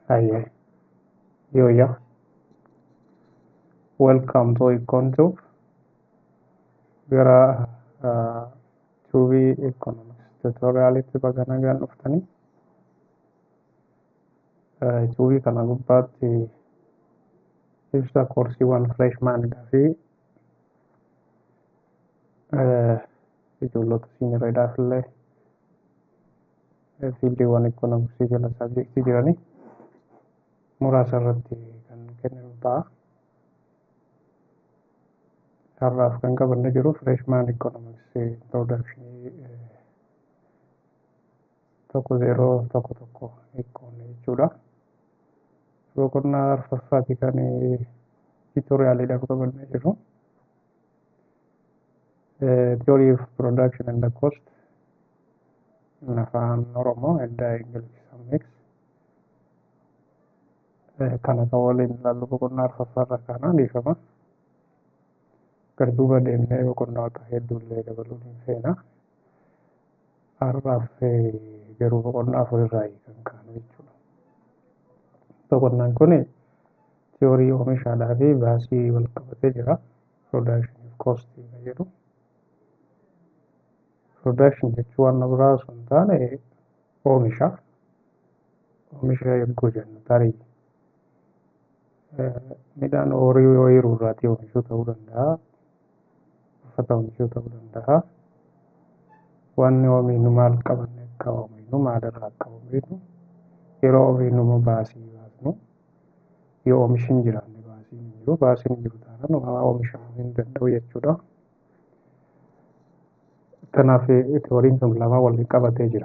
Hi, yo, yeah. Welcome to Iconto. Gara uh, Tubii Economics tutorialitti baga nagaan dhuftanii. Uh, Tubii kana gubbaatti ibsa koorsiiwwan freshmanidhaa fi uh, ijoollota siinireedhaaf illee fiildiiwwan economicsii jala sabjektii jiranii muraasa irratti kan kennamu ta'a. Har'aaf kan qabannee jiru freshman economics introduction tokko zeeroo tokko tokko eekoon jechuudha. Boqonnaa arfaffaati kan tutoriyaaliidhaaf qabannee jiru. Theory of production and the cost in afaan Oromoo edda Ingiliffaan mix. Kana kan waliin ilaallu boqonnaa arfaffaarra kaanaa dhiifama. Garduuba deemnee boqonnoota hedduullee dabaluun hin feena. Har'aaf garuu boqonnaa afurirraa kan kaanu jechuudha. Boqonnaan kun tiyoorii oomishaadhaa fi baasii wal qabatee jira. Production of cost kan jedhu. Production jechuun waan biraa osoo hin taane oomisha. Oomisha yogguu jennu tarii midhaan horii ooyiruu irraatii oomishuu ta'uu danda'a. Uffata oomishuu ta'uu danda'a. Wanni oomishnu maal qabanne akka oomishnu maalirraa akka oomishnu yeroo oomishnu immoo baasii baasnu yoo oomishi hin jiraanne baasiin hin jiru baasiin hin jiru taanaan waa oomishamuu hin danda'u jechuudha. Kanaaf tiyooriin kun lama waliin qabatee jira.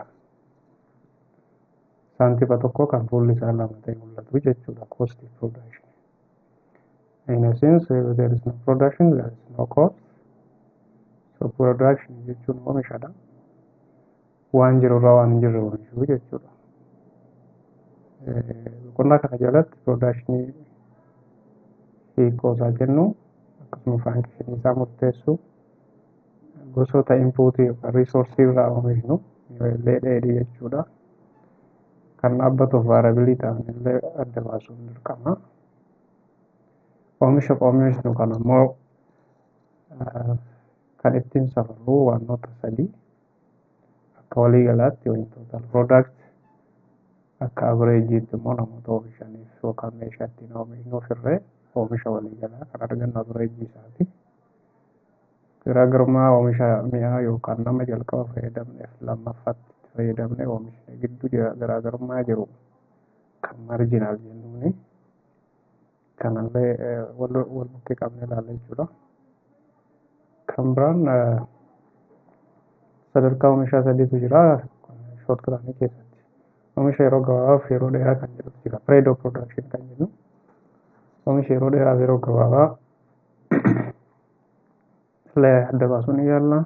Saantifa tokko kan fuulli isaa lama ta'e mul'atu jechuudha. Cost of production. In a sense, if there is no production, there is no cost. So production jechuun oomishadha. Waan jiru irraa waan hin jirre oomishuu jechuudha. Boqonnaa kana jalatti production hiikoo isaa jennu akkasuma faankishinii isaa murteessu gosoota inpuutii yookaan riisoorsii irraa oomishnu illee dheedhii jechuudha. Kan dhaabbatuuf vaarabilii ta'an illee adda baasuun dirqama. Oomisha oomishnu kana immoo kan ittiin safarru wantoota sadii akka waliigalaatti wantoota product akka average immoo namoota oomishaniif yookaan meeshaa ittiin oomishnuuf irree oomisha waliigalaa kan argannu average isaati. Garaagarummaa oomisha mi'aa yookaan nama jalqaba fayyadamneef lammaffaatti itti fayyadamne oomishni gidduu garaagarummaa jiru kan marjinaal jennuuni. Kanallee wal bukkee qabnee ilaalla jechuudha. Kan biraan sadarkaa oomishaa sadiitu jira shoort piraanii keessatti. Oomisha yeroo gabaabaaf yeroo dheeraa kan jedhutu jira. Predo production kan jennu. Oomisha yeroo dheeraaf yeroo gabaabaa illee adda baasuun ni yaalla.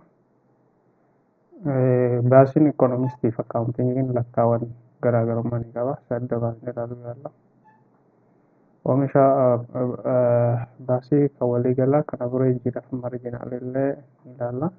Baasiin ikoonomistiif akkaawuntingiin lakkaawwan garaagarummaa ni qaba. Isa adda baasnee ilaaluu yaalla. Oomisha baasii kan waliigalaa kan averejjiidhaaf marjinaal illee ni ilaalla.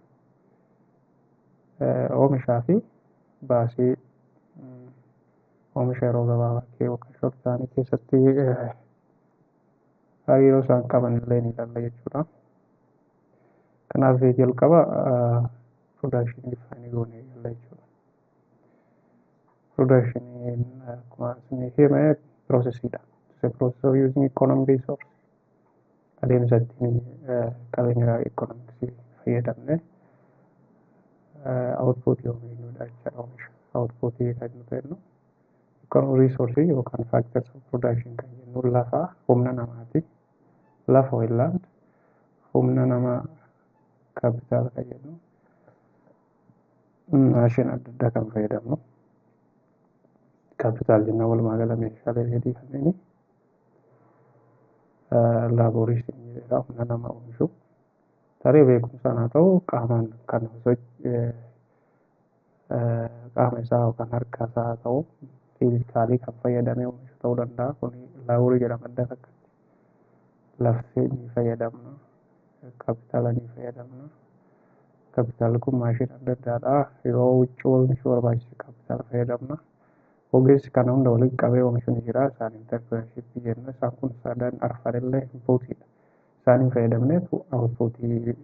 Oomishaa fi baasii oomisha yeroo gabaabaa yookaan shoort piraanii keessatti hariiroo isaan qaban illee ni ilaalla jechuudha. Kanaaf jalqaba production definee goonee ilaalla jechuudha. Production akkuma isin hime piroosesiidha. It's a process of using economic resource. Adeemsa ittiin qabeenya economicsii fayyadamne outputii oomishnuudha jechuudha oomisha. Outputii kan nuti jennu economic resource yookaan factors of production kan jennu lafa humna namaati. Lafa land humna namaa kaapitaala kan jennu maashin adda addaa kan fayyadamnu kaapitaal jenna walumaa gala meeshaalee dheedhii kanneen laaboorii jedha humna nama oomishu tarii beekumsaan haa ta'u qaamaan kan qaama isaa yookaan harka isaa haa ta'u fiizikaalii kan fayyadamee oomishu ta'uu danda'a kun laaboorii jedhama adda takkatti lafti ni fayyadamna kaapitaala ni fayyadamna. Kaapitaalli kun maashina adda addaadha. Yeroo huccuu oomishuu barbaachise kaapitaala fayyadamna. ogeessi kana hunda walitti qabee oomishu ni jira isaan interprenershippii jenna isaan kun sadan arfan illee inpuutiidha isaaniin fayyadamneetu outpuutii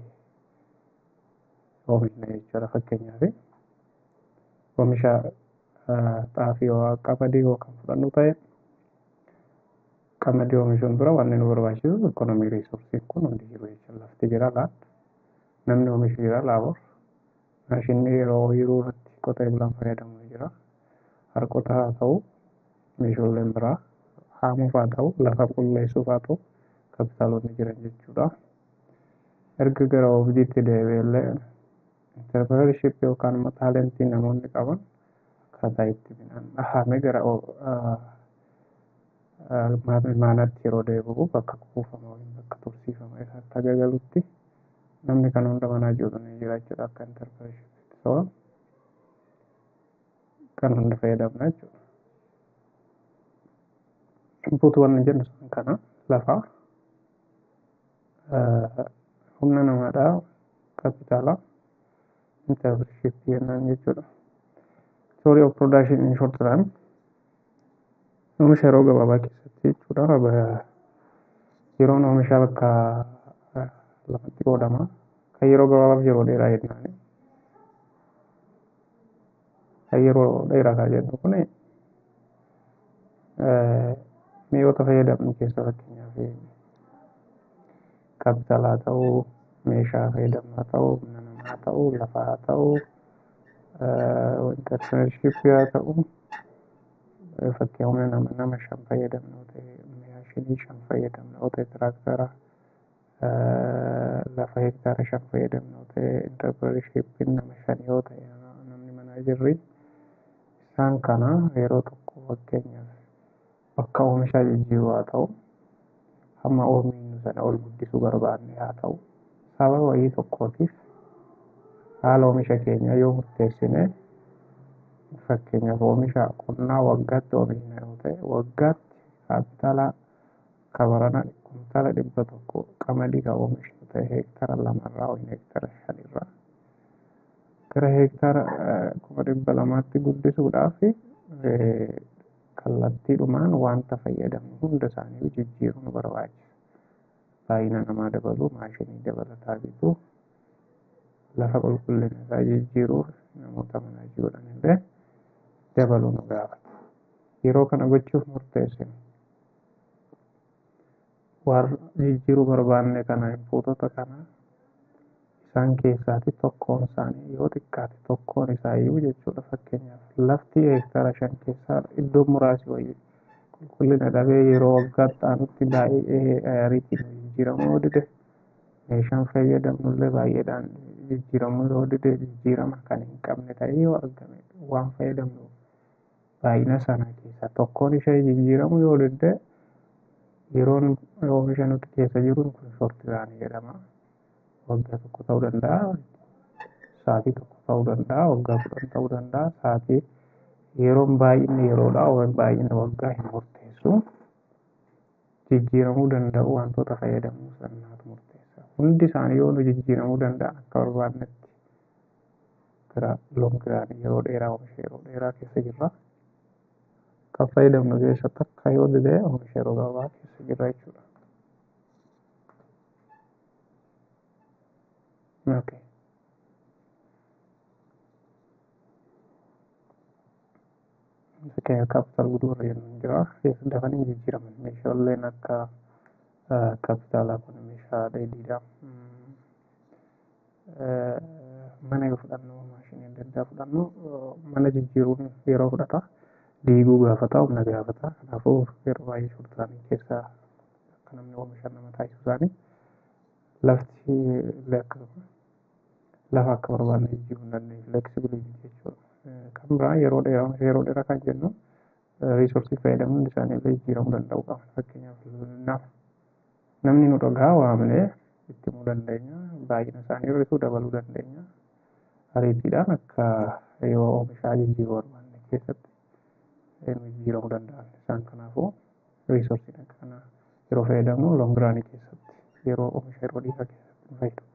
oomishna jechuudha fakkeenyaaf oomisha xaafii yoo qamadii yoo kan fudhannu ta'e qamadii oomishuun dura wanni nu barbaachisu ikonomii riisorsiin kun hundi jiru jechuudha lafti jira laan namni oomishu jira laabor maashinni yeroo ooyiruu irratti qotee bulaan fayyadamu ni jira harkota haa ta'u meeshaaleen biraa haamuuf haa ta'u lafa qulleessuuf haa ta'u kapitaalonni jiran jechuudha. Erga gara oobdiitti deebi'ellee interpreneurship yookaan immoo taalentii namoonni qaban akkaataa itti midhaan dhahamee gara maanaatti yeroo deebi'u bakka kuufama yookiin bakka tursiifama isaatti agagalutti namni kan hunda manaa jiru ni jira jechuudha akka interpreneurship so kan hunda fayyadamna jechuudha. Input wanni jennu sun kana lafa humna namaadhaa kapitaala interpreneurship jennaan jechuudha. Theory of production in short run oomisha yeroo gabaabaa keessatti jechuudha yeroon oomishaa bakka lamatti qoodama kan yeroo gabaabaaf yeroo dheeraa jennaan kan yeroo dheeraa kan jennu kun mi'oota fayyadamnu keessa fakkeenyaaf kapitaala haa ta'uu meeshaa fayyadamnu haa ta'uu humna namaa haa ta'uu lafa haa ta'uu interpreneurship haa ta'uu fakkii humna nama nama shan fayyadamnu ta'e maashinii shan fayyadamnu ta'e tiraaktara lafa hektaara shan fayyadamnu ta'e interpreneurshippiin nama shan yoo ta'e namni manaa jirri isaan kana yeroo tokko fakkeenyaaf bakka oomishaa jijjiiruu haa ta'u hamma oomishnu sana ol guddisuu barbaanne haa ta'u sababa wayii tokkootiif haala oomisha keenya yoo murteessine fakkeenyaaf oomisha qonnaa waggaatti oomishna yoo ta'e waggaatti kaapitaala kabarana kuntaala dhibba tokko qamadii kan oomishnu ta'e heektara lamarraa yookiin heektara shanirraa gara heektaara kuma dhibba lamaatti guddisuudhaaf kallattiidhumaan wanta fayyadamnu hunda isaanii jijjiiruu nu barbaachisa. Baay'ina namaa dabaluu, maashinii dabalataa bituu, lafa qulqullina isaa jijjiiruu namoota manaa jiruudhaan illee dabaluu nu gaafata. Yeroo kana gochuuf murteessinu warra jijjiiruu barbaanne kana inpuutota kana isaan keessaati tokkoon isaanii yoo xiqqaate tokkoon isaayyuu jechuudha fakkeenyaaf lafti heektaara shan keessaa iddoo muraasi wayii qulqullina dhabee yeroo waggaatti aanutti baay'ee ariitiin jijjiiramuu yoo dide meeshaan fayyadamnullee baay'eedhaan jijjiiramuu yoo dide jijjiirama kan hin qabne ta'ee yoo argame waan fayyadamnu baay'ina sana keessaa tokkoon ishee jijjiiramuu yoo dide yeroon oomisha nuti keessa jiru kun shortiraanii jedhama. waggaa tokko ta'uu danda'a sa'aatii tokko ta'uu danda'a waggaa kudhan ta'uu danda'a sa'aatii yeroon baay'inni yeroodha yookiin baay'ina waggaa hin murteessu jijjiiramuu danda'u wantoota fayyadamuu sannaatu murteessa hundi isaanii yoo nu jijjiiramuu danda'an akka barbaannetti gara loongiraanii yeroo dheeraa oomisha yeroo dheeraa keessa jirra kan fayyadamnu keessa takka yoo dide oomisha yeroo gabaabaa keessa jirra jechuudha. Okay. Fakkeenyaaf kaapitaal gudurra jennuun jira. Dafanii jijjiiraman meeshaaleen akka kaapitaalaa kun meeshaa dheedhiidha. Mana yoo fudhannu maashinii adda addaa fudhannu mana jijjiiruun yeroo fudhata. Diiguu gaafata, humna gaafata. Kanaafuu yeroo baay'ee shortiraanii keessaa akka namni oomishan nama taasisu isaanii lafti illee akkasuma lafa akka barbaanne jijjiiruu hin dandeenye flexibility jechuudha. Kan biraa yeroo dheeraa yeroo dheeraa kan jennu riisoorsii fayyadamuun hundi isaanii illee jijjiiramuu danda'u qaba. Fakkeenyaaf nama namni nu dhagaa waamnee itti himuu dandeenya. Baay'ina isaanii hir'isuu dabaluu dandeenya. Ariitiidhaan akka yoo oomishaa jijjiiruu barbaanne keessatti jijjiiramuu danda'an. Isaan kanaafuu riisoorsiin akka kanaa yeroo fayyadamu loongiraanii keessatti yeroo oomisha yeroo dheeraa keessatti nu fayyadu.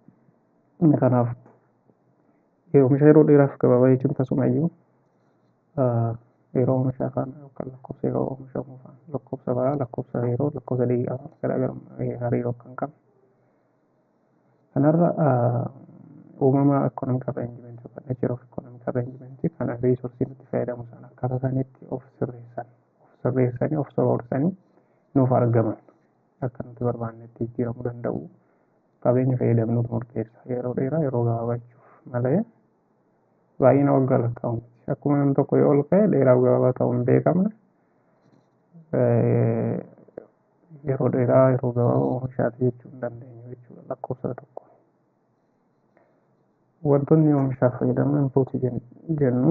Kanaaf oomisha yeroo dheeraaf gabaabaa jechuun tasumayyuu yeroo oomishaa faana yookaan lakkoofsa yeroo oomishamuu faana lakkoofsa baraa lakkoofsa yeroo lakkoofsa daqiiqaa faana garaagarummaa hariiroo kan qabu. Kanarra uumama economic arrangement yookaan nature of economic arrangement kana reesorsii nuti fayyadamu sana akkaataa isaaniitti of sirreessan of sirreessanii of soroorsanii nuuf argaman akka nuti barbaannetti jijjiiramuu danda'u qabeenya fayyadamnuutu murteessa yeroo dheeraa yeroo gabaabachuuf malee baay'ina waggaa lakkaa'u miti akkuma namni tokko yoo ol ka'e dheeraa gabaabaa ta'uu hin beekamne yeroo dheeraa yeroo gabaabaa oomishaati jechuu hin dandeenyu jechuudha lakkoofsa tokko. Wantoonni oomishaaf fayyadaman inpuutii jennu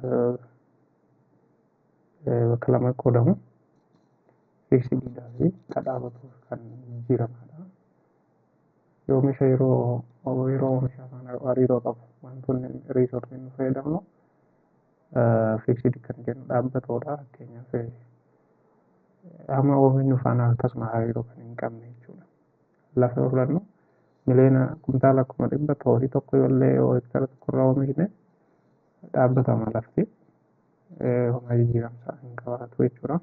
bakka lama qoodamu. Fiiksidiidhaa fi kadhaabatu kan jijjiiramadha. Oomisha yeroo yeroo oomisha faana hariiroo qabu wantoonni riisorsii nu fayyadamnu fiiksidii kan jennu dhaabbatoodha fakkeenyaaf hamma oomishnu faana akkasuma hariiroo kan hin qabne jechuudha. Lafa yoo fudhannu miliyoona kuntaala kuma dhibba horii tokko yoollee yoo hektara tokkorraa oomishne dhaabbatama lafti homaa jijjiiramsaa hin qabaatu jechuudha.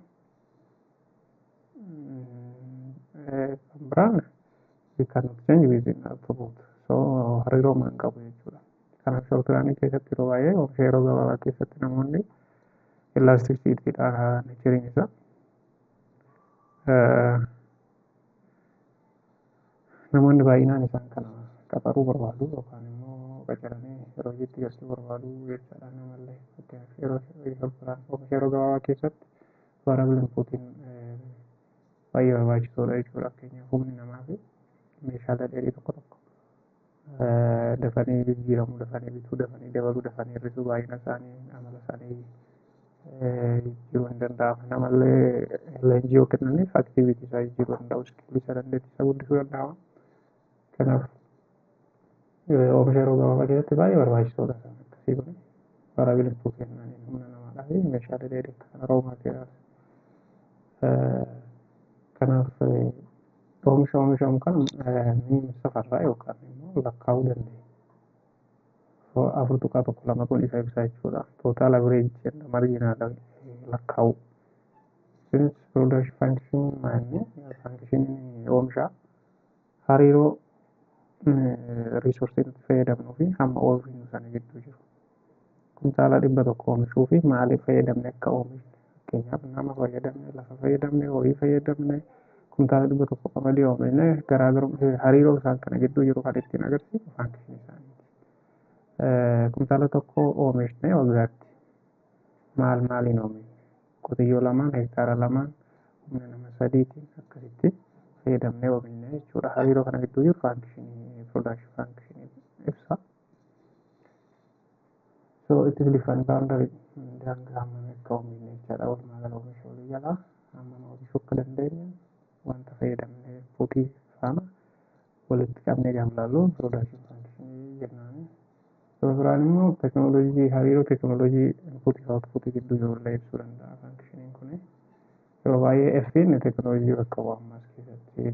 Kan biraan kan nuti change within output so hariiroo hin qabu jechuudha. Kanaaf shoortiraanii keessatti yeroo baay'ee oomisha yeroo gabaabaa keessatti namoonni illaastiksiitiidha neecheriin isaa. Namoonni baay'inaan isaan kana qaxaruu barbaadu yookaan immoo qacaranii yeroo hojiitti galchuu barbaadu jechaadha namallee fakkeenyaaf yeroo oomisha yeroo gabaabaa keessatti variable inputiin baay'ee barbaachisoodha jechuudha fakkeenyaaf humni namaa fi meeshaalee dheedhii tokko tokko dafanii jijjiiramuu dafanii bituu dafanii dabaluu dafanii hir'isuu baay'ina isaanii amala isaanii jijjiiruu hin danda'ama namallee leenjii yoo kennaniif aktiivitii isaa jijjiiruu danda'u iskillii isaa dandeettii isaa guddisuu danda'ama kanaaf oomisha yeroo gabaabaa keessatti baay'ee barbaachisoodha isaan akkasii kun variable input kennanii humna namaadhaa fi meeshaalee dheedhii kan raw materials kanaaf oomisha oomishamu kan ni safarraa yookaan immoo lakkaa'uu dandeenya. Afur tuqaa tokko lama kun isa ibsa jechuudha. Tootaal average jedha marjinaala lakkaa'u. Since production function maanni functioning oomishaa hariiroo riisorsii nuti fayyadamnuu fi hamma oomishnu sana gidduu jiru. Kuntaala dhibba tokko oomishuu fi maaliif fayyadamne akka oomishne fakkeenyaaf nama fayyadamne lafa fayyadamne horii fayyadamne kuntaala dhibba tokko qamadii oomishne garaagarummaa hariiroo isaan kana gidduu jiru kan ittiin agarsiisu faankishinii isaaniiti. Kuntaala tokko oomishne waggaatti maal maaliin oomishne qotiyyoo lamaan hektaara lamaan humna nama sadiitiin akkasitti fayyadamnee oomishne jechuudha. Hariiroo kana gidduu jiru faankishinii production faankishinii ibsa. So it is defined boundary daangaa hammam akka oomishne jechaadha. Walumaa gala oomisha walii jalaa hammam oomishuu akka dandeenya wanta fayyadamne fuutii faana walitti qabnee gaafa laallu production faankishinii jennaani. Yeroo biraan immoo teekinooloojii hariiroo teekinooloojii inpuutii fi outpuutii gidduu jirullee ibsuu danda'a faankishiniin kun. Yeroo baay'ee F'n teekinooloojii bakka bu'a ammas keessatti.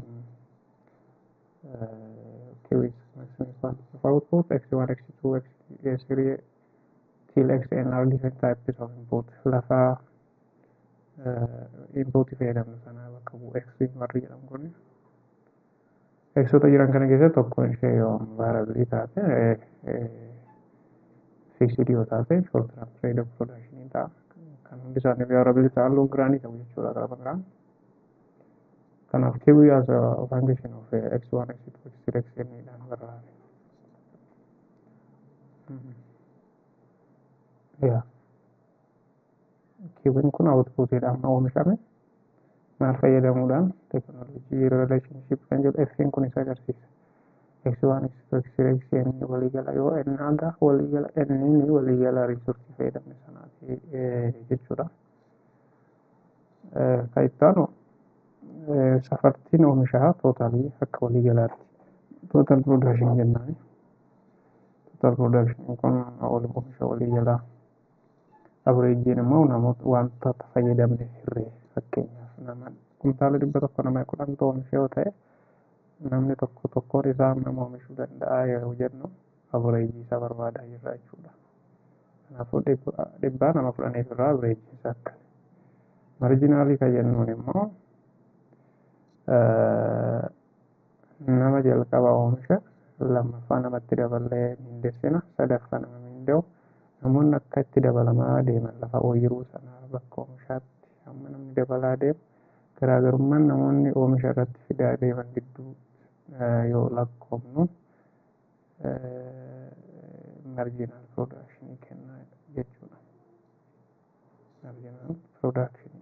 Kiwis maximum quantity of output x1 x2 x3 till xn are different types of input. Lafa inpuutii fayyadamnu sana bakka bu'u x warri jedhamu kun. Xoota jiran kana keessatti tokkoon ishee yoo vaarabilii taate fiiksidii yoo taate short term trade of production ta'a. Kan hundi isaanii vaarabilii ta'an loon giraanii ta'u jechuudha gaafa biraan. Kanaaf kiwii as a function of x1, x2, x3, xn dhaan barraa'e. Yaa. Kiwiin kun outputiidhaan oomishame maal fayyadamuudhaan teekinooloojii relationship kan jedhu F'n kun isa agarsiisa. X1, X2, X3, Xn waliigala yoo n aga waliigala n waliigala riisorsii fayyadamne sanaati jechuudha. Kan itti aanu safartiin oomishaa tootaalii akka waliigalaatti tootaal production jennaani. Tootaal production kun oomisha waliigalaa. Abireejiin immoo namoota wantoota fayyadamne hirree fakkeenyaaf nama kuntaala dhibba tokko nama kudhan oomisha yoo ta'e namni tokko tokkoon isaa nama oomishuu danda'a yeroo jennu abireejii isaa barbaadaa jirra jechuudha. Kanaafuu dhibbaa nama kudhaniif irraa averejii isaa akkana. Marjinaalii kan jennuun immoo nama jalqaba oomisha lammaffaa namatti daballee miindeessina sadaffaa nama miinda'u namoonni akka itti dabalamaa deeman lafa ooyiruu sanaa bakka oomishaatti hamma namni dabalaa deemu garaagarummaan namoonni oomisha irratti fidaa deeman gidduu yoo lakkoofnu marjinaal piroodakshinii kennaa jechuudha. Marjinaal piroodakshinii.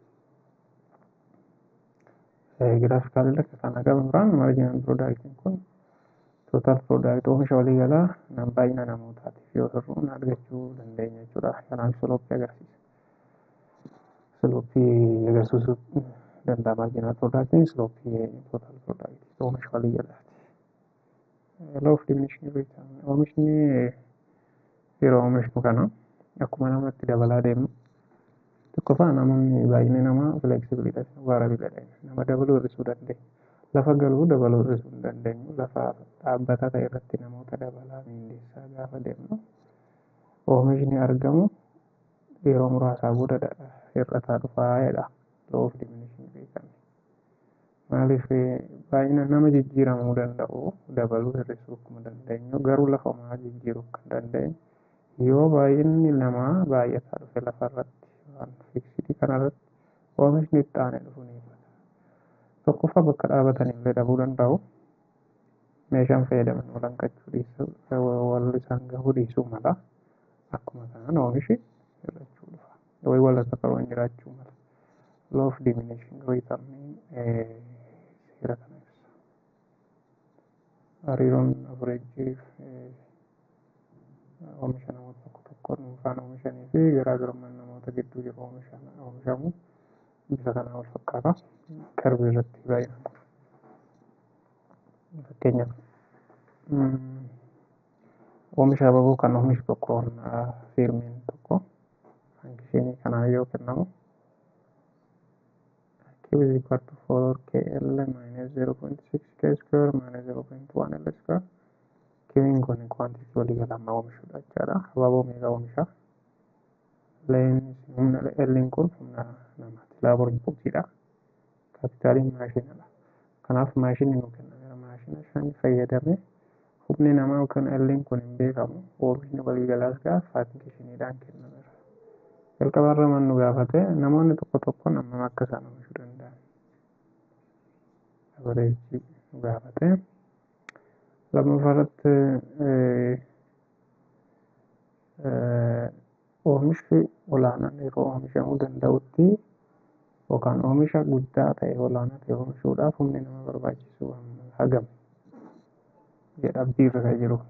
Giraafikaalii akka kana gaba biraan marjinaal piroodakshinii kun tootaal piroodaaktii oomisha waliigalaa nam baay'ina namootaatiif yoo hir'uun argachuu dandeenya jechuudha. Kanaaf silooppii agarsiisa. Silooppii agarsiisuu danda'a marjinaal piroodaaktiin silooppii tootaal piroodaaktii oomisha waliigalaati. Law of diminishing return oomishni yeroo oomishnu kana akkuma namatti dabalaa deemnu tokkoffaa namoonni baay'inni namaa flexibilidha vaarabiladha nama dabaluu hir'isuu dandeenya. Lafa galuu dabaluu hir'isuu hin dandeenyu lafa dhaabbataa ta'e irratti namoota dabalaa miindeessaa gaafa deemnu oomishni argamu yeroo muraasaa booda hir'ataa dhufaa jedha law of diminishing return. Maaliif baay'ina nama jijjiiramuu danda'u dabaluu hir'isuu akkuma dandeenyu garuu lafa homaa jijjiiruu kan dandeenyu yoo baay'inni namaa baay'ataa dhufe lafarratti waan fiiksidii kanarratti oomishni itti aanee dhufu ni ibsata. Tokkoffaa bakka dhaabatan illee dhabuu danda'u. Meeshaan fayyadaman walanqachuu dhiisuu wal isaan gahuu dhiisuu mala. Akkuma kanaan oomishi hir'achuu dhufa. Wayii walirra qaroon jiraachuu mala. Law of diminishing return seera kana ibsa. Hariiroon averejii oomisha namoota tokko tokko dhuunfaan oomishanii fi garaagarummaan namoota gidduu jiru oomishamu bifa kanaan wal fakkaata. Qarbii irratti baay'inaan. Fakkeenyaaf oomisha ababoo kan oomishu tokko fiirmiin tokko hanqishinii kanaan yoo kennamu Q is equal to 4 KL minus 0.6 K square minus 0.1 L square. Q'n kun quantity waliigala amma oomishudha jechaadha. Ababoo meeqa oomisha? Leen humna L'in kun humna namaati. Laaboor inputiidha. Kaapitaaliin maashinadha. Kanaaf maashinni nu kennameera. Maashina shan fayyadamee humni namaa yookaan L'in kun hin beekamu. Oomishni waliigalaas gaafa faankishiniidhaan kennameera. jalqabarra man nu gaafate namoonni tokko tokko hammam akka isaan oomishuu danda'an abareejii nu gaafate lammaffaarratti oomishni olaanaan yeroo oomishamuu danda'utti yookaan oomisha guddaa ta'e olaanaa ta'e oomishuudhaaf humni nama barbaachisu hagam jedha abdiirra kan jiru.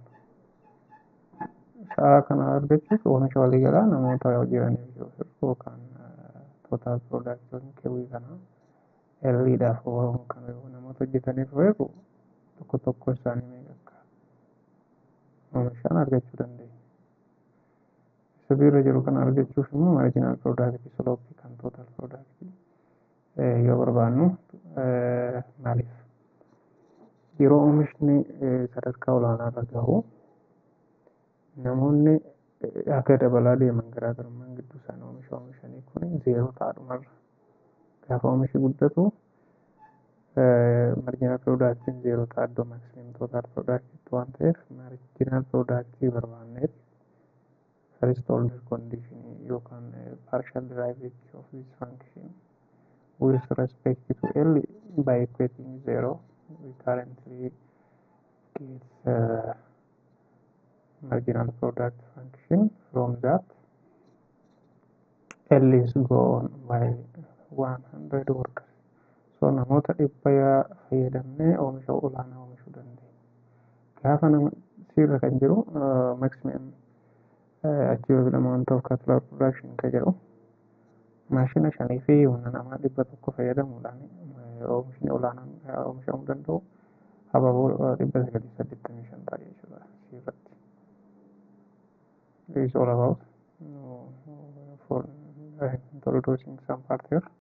Sa'a kana argachuuf oomisha waliigalaa namoota jiraniif yoo hir'u yookaan tootaal piroodaaktiyoonni keewwii kana elliidhaaf oolan kan namoota hojjetaniif yoo hir'u tokko tokko isaanii meeqa akka oomishaan argachuu dandeenya. Sirriirra jiru kana argachuuf immoo maarjinaal piroodaaktii silooppii kan tootaal piroodaaktii yoo barbaannu maaliif yeroo oomishni sadarkaa olaanaarra gahu namoonni akka dabalaa deeman garaagarummaan gidduu isaanii oomisha oomishanii kun zeeroo ta'adhumarra gaafa oomishi guddatu marjinaal piroodaaktiin zeeroo ta'a iddoo maksimeem tootaal piroodaaktiitti waan ta'eef marjinaal piroodaaktii barbaanneet first order condition yookaan partial derivation of this function with respect to L by equating zero we currently get uh, marginal product function from that L is gone by 100 workers. So namoota dhibba fayyadamnee oomisha olaanaa oomishuu dandeenya. Gaafa nama sirra kan jiru maximum achievable amount of capital production kan jedhu maashina shanii fi humna namaa dhibba tokko fayyadamuudhaan oomishni olaanaan oomishamuu danda'u hababoo dhibba sagalii saddeettamii shan ta'a jechuudha sirratti. is all about uh, for uh, introducing some part here.